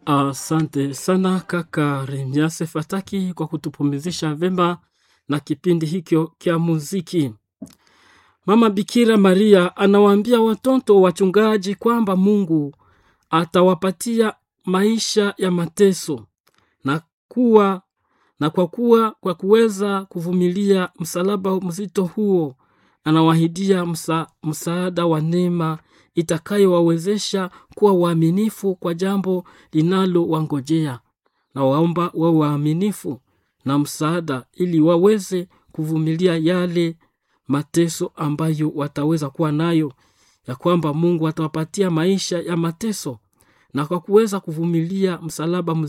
Asante sana kaka Remiase Fataki kwa kutupumzisha vema na kipindi hikyo kya muziki. Mama Bikira Maria anawaambia watoto wachungaji kwamba Mungu atawapatia maisha ya mateso na kuwa na kwa kuwa kwa kuweza kuvumilia msalaba mzito huo anawahidia msa, msaada wa neema itakayowawezesha kuwa waaminifu kwa jambo linalowangojea na waomba wawe waaminifu na msaada ili waweze kuvumilia yale mateso ambayo wataweza kuwa nayo ya kwamba mungu atawapatia maisha ya mateso na kwa kuweza kuvumilia msalaba